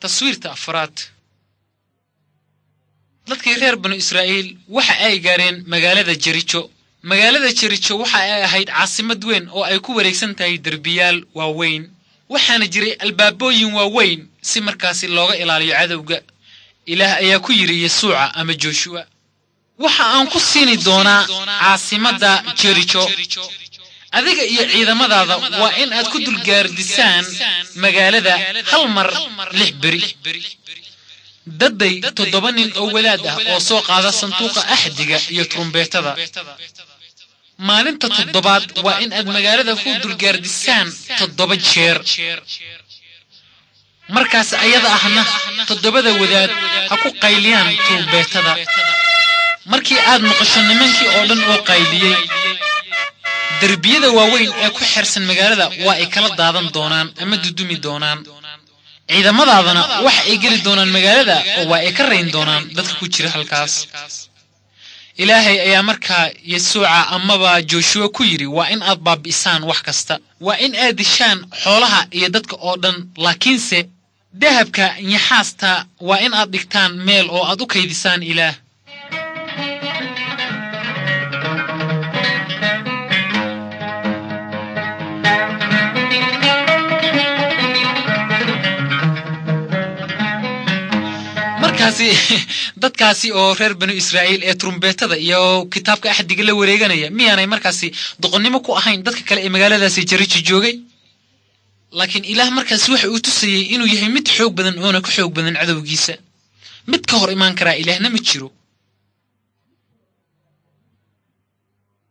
taswiirta afraad dadkii reer banu israa'iil waxa ay gaareen magaalada jerijo magaalada jerijo waxa ay ahayd caasimad weyn oo ay ku wareegsan tahay derbiyaal waaweyn waxaana jiray albaabooyin waaweyn si markaasi looga ilaaliyo cadowga ilaah ayaa ku yidhi yesuuca ama jooshuwa waxa aan ku siini doonaa caasimadda jerijo adiga iyo ciidamadaada waa in aad ku dulgaardisaan magaalada hal mar lix beri dadday toddoba nin oo wadaad ah oo soo qaada sanduuqa axdiga iyo turumbeetada maalinta toddobaad waa in aad magaalada ku dulgaardisaan toddoba jeer markaas ayada ahna toddobada wadaad ha ku qayliyaan turumbeetada markii aad maqasho nimankii oo dhan oo qayliyey derbiyada waaweyn ee ku xirsan magaalada waa ay kala daadan doonaan ama dudumi doonaan ciidamadaadana waxa ay geli doonaan magaalada oo waa ay ka rayn doonaan dadka ku jira halkaas ilaahay ayaa markaa yesuuca amaba jooshuwa ku yidhi waa in aad baabi'isaan wax kasta waa in aad dishaan xoolaha iyo dadka oo dhan laakiinse dahabka nyaxaasta waa in aad dhigtaan meel oo aad u kaydisaan ilaah markaasi dadkaasi oo reer banu israa'iil ee turumbeetada iyo kitaabka axdiga la wareeganaya miyaanay markaasi doqonnimo ku ahayn dadka kale ee magaaladaasi jarijo joogay laakiin ilaah markaasi waxa uu tusayey inuu yahay mid xoog badan oona ka xoog badan cadowgiisa mid ka hor imaan karaa ilaahna ma jiro